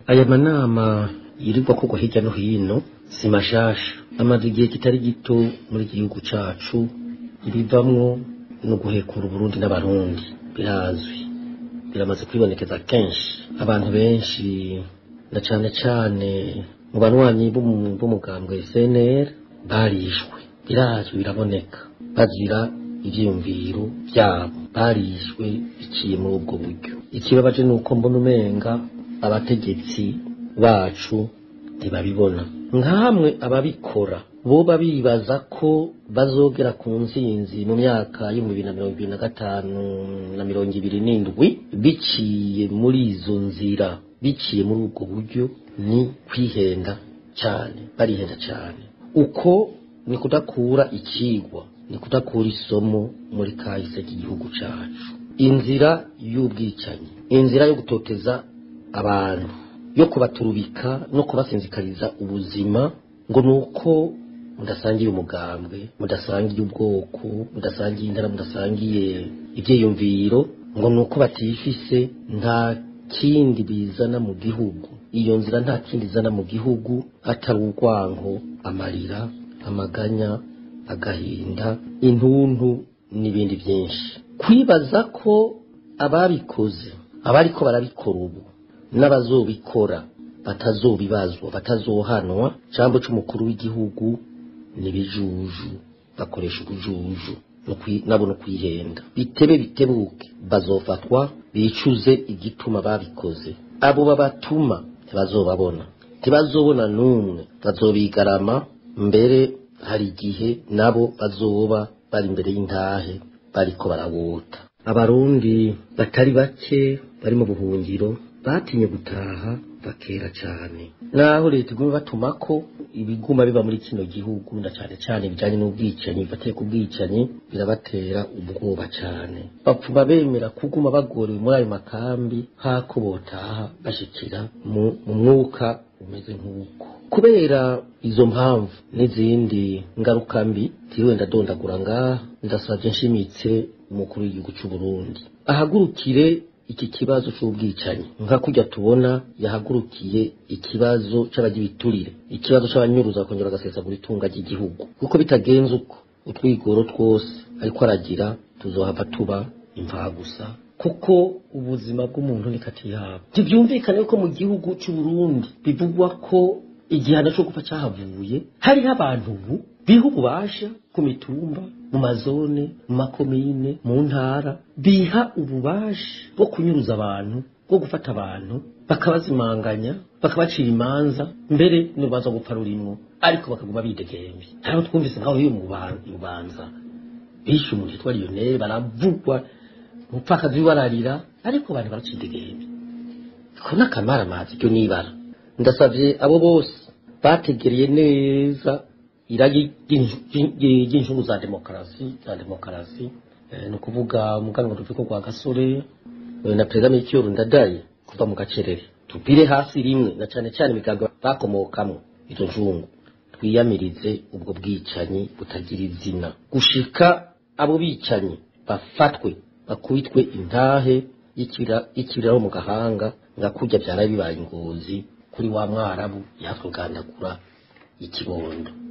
aya manama yirirwa kugwa hirya no hino si mashasha amaze igihe kitari gito muri iki gihugu cacu ibivamwo no guhekura uburundi n'abarundi birazwi biramaze kwibonekeza kenshi abantu benshi na cane cane mu banywanyi b'umu- b'umugambwe SNL barishwe birazwi biraboneka bazira ivyiyumviro vyabo barishwe biciye muri ubwo buryo ikibabaje ni uko mbona umenga abategetsi bacu ntibabibona nkamwe ababikora boba bibaza ko bazogera ku nsinzi mu myaka y'ibihumbi bibiri na mirongo ibiri na gatanu na mirongo ibiri n'indwi biciye muri izo nzira biciye muri ubwo buryo ni kwihenda cyane barihenda cyane uko ni kudakura ikigwa ni kudakura isomo muri kahise k'igihugu cacu inzira y'ubwicanyi inzira yo gutoteza abantu yo kubaturubika no kubasinzikariza ubuzima ngo ni uko mudasangiye umugambwe mudasangiye ubwoko mudasangiye intara mudasangiye ibyiyumviro ngo ni uko batifise nta kindi bizana mu gihugu iyo nzira nta kindi izana mu gihugu atari urwanko amarira amaganya agahinda intuntu n'ibindi byinshi kwibaza ko ababikoze abariko barabikora ubu n'abazobikora batazobibazwa batazohanwa jambo c'umukuru w'igihugu nibijuju bakoresha ubujuju no kwi- nabo no kwihenda bitebe bitebuke bazofatwa bicuze igituma babikoze abo babatuma ntibazobabona ntibazobona n'umwe bazobigarama mbere hari igihe nabo bazoba bari imbere y'intahe bariko barawota abarundi batari bake bari mu buhungiro batinye gutaha bakera cyane naho leta iguma batumako ibiguma biba muri kino gihugu na cyane cyane bijanye n'ubwicanyi bifatiye ku bwicanyi birabatera ubwoba cyane bapfuma bemera kuguma bagorewe muri ayo makambi hako botaha bashikira mu mu mwuka umeze nk'uko kubera izo mpamvu n'izindi ngaruka mbi tiriwe ndadondagura ngaha ndasavye nshimitse umukuru w'igihugu c'u Burundi ahagurukire iki kibazo c'ubwicanyi nka kurya tubona yahagurukiye ikibazo c'abagibiturire ikibazo c'abanyuruza bakongera bagasesagura itunga ry'igihugu kuko bitagenze uko utwigoro twose ariko aragira tuzohava tuba imvagusa kuko ubuzima bw'umuntu ni kati yabo ntibyumvikane ko mu gihugu c'u Burundi bivugwa ko igihano cyo gupfa cyahavuye hariho abantu ubu biha ububasha ku mitumba mu mazone mu makomine mu ntara biha ububasha bwo kunyuruza abantu bwo gufata abantu bakabazimanganya bakabacira imanza mbere n'urubanza rwo gupfa rurimwo ariko bakaguma bidegembye hariho twumvise nkaho yo mu Buban- mu bubanza bishe umuntu yitwa Lionel baravugwa umupfakazi bararira ariko abantu baracidegembye ko n'akamaramazi ryo nibara ndasavye abo bose bategereye neza iragi ry'inju- ry'in- ry'injungu za demokarasi za demokarasi eh, ni ukuvuga umuganwa ruviko rwa gasore eh, na perezida Melchior Ndadaye kuva mu gacerere tupire hasi rimwe na cane cane imigambi bakomokamwo izo njungu twiyamirize ubwo bwicanyi butagira izina gushika abo bicanyi bafatwe bakubitwe intahe y'ikibira- y'ikibiraro mu gahanga nga kurya byara bibaye ingozi kuri wa mwarabu yatwe gandagura ikibondo